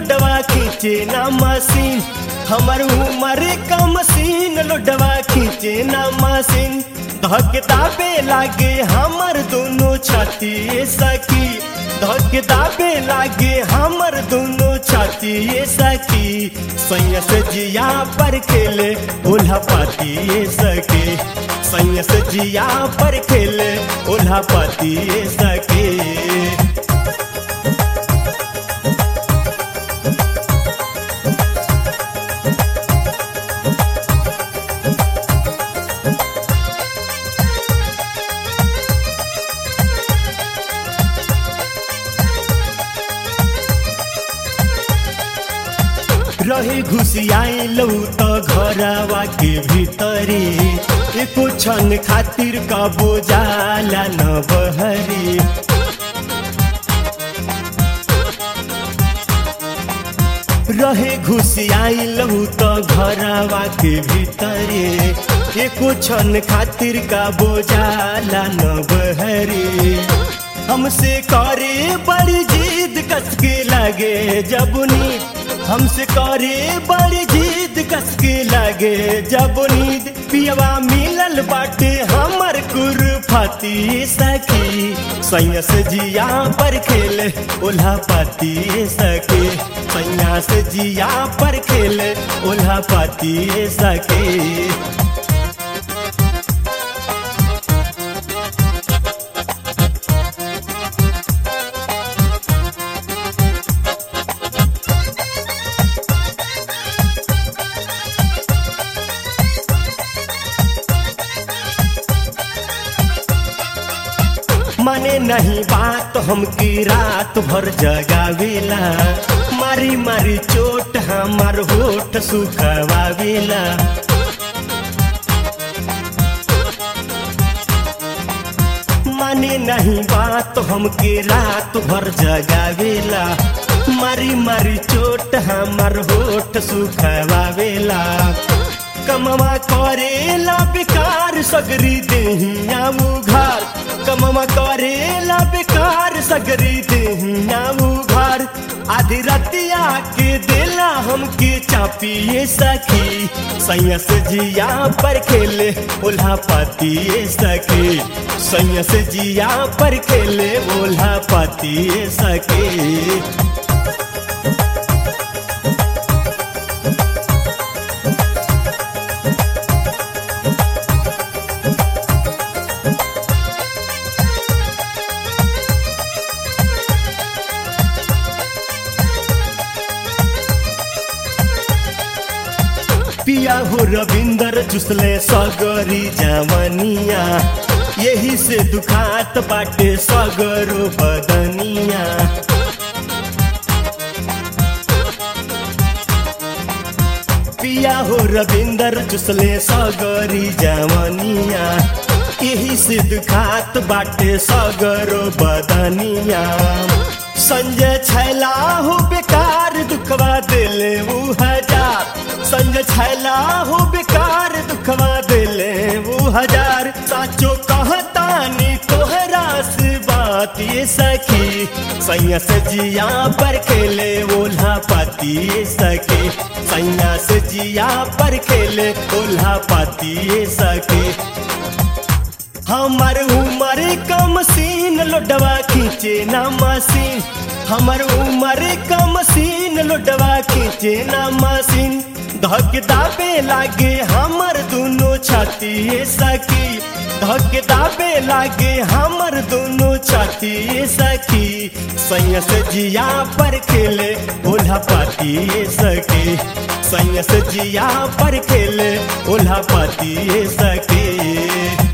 लोडवा खींचे ना मशीन हमर उमर का मशीन लोडवा खींचे ना मशीन धक दाबे लागे हमर दोनों छाती ए सखी धक दाबे लागे हमर दोनों छाती ए सखी सैयस जिया पर खेले ओल्हा पाती ए सखी सैयस जिया पर खेले ओल्हा पाती ए सखी रहे घुसियाई लौ त घरवा के भीतरी एको क्षण खातिर कबो जाला न बहरी रहे घुसियाई लौ त घरवा के भीतरी एको क्षण खातिर कबो जाला न बहरी हमसे करे बड़ी जिद कसके लगे जब नींद हमसे करे बड़ी जिद कसके लगे जब नींद पियवा मिलल बाटे हमर कुरफाती सखी सैया से जिया पर खेले ओल्हा पाती सके सैया से जिया पर खेले ओल्हा पाती सके माने नहीं बात हमकी रात भर जगावेला मारी मारी चोट हमार होठ सुखवावेला माने नहीं बात हमके रात भर जगावेला मारी मारी चोट हमार होठ सुखवावेला कमवा करेला बेकार सगरी देहिया उघार कमवा करेला बेकार सगरी देहिया उघार आधी रतिया के देला हमके चापिए सखी सैया से जिया पर खेले ओल्हा पाती सके सैया से जिया पर खेले ओल्हा पाती सके पिया हो रविंदर चुसले सगरी जवनिया यही से दुखात बाटे सगरो बदनिया पिया हो रविंदर चुसले सगरी जवनिया यही से दुखात बाटे सगरो बदनिया संजय छैला हो बेकार दुखवा दिले वो हजार संजय छैला हो बेकार दुखवा दिले वो हजार साचो कहतानी तोहरा से बात ये सखी सैया से जिया पर खेले ओल्हा पाती सके सैया से जिया पर खेले ओल्हा पाती सके हमर उमर का मशीन लोडवा खींचे ना मशीन हमर उमर का मशीन लोडवा खींचे ना मशीन धक दाबे लागे हमर दोनों छाती सखी धक दाबे लागे हमर दोनों छाती सखी सैया से जिया पर खेले ओल्हा पाती सके सैया से जिया पर खेले ओल्हा पाती सके